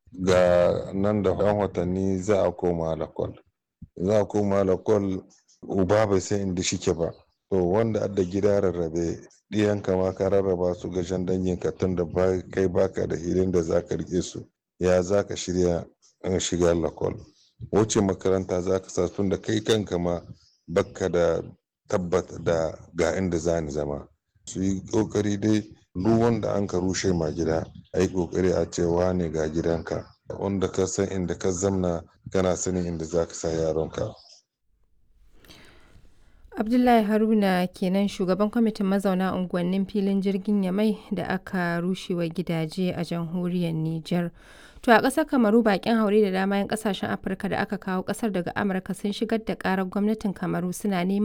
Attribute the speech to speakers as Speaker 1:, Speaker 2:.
Speaker 1: ga nan da ɗan watanni za a koma lakwal za a koma lakwal uba bai san inda shike ba to wanda adda gida rarrabe ɗiyanka ma ka rarraba su ga shan danginka tun da kai baka da hilin da zaka rike su ya zaka shirya shiga lakwal wuce makaranta zaka sa tun da kai kanka ma baka da tabbata da ga inda zani zama su yi kokari dai duk wanda an ka rushe ma gida a yi kokari a ce wane ga gidanka wanda ka san inda ka zamna kana sanin inda za ka sa yaronka
Speaker 2: abdullahi haruna kenan shugaban kwamitin mazauna unguwannin filin jirgin yamai da aka rushewa gidaje a jamhuriyar niger to a ƙasar kamaru bakin haure da dama 'yan ƙasashen afirka da aka kawo ƙasar daga amurka sun shigar da ƙarar gwamnatin kamaru suna neman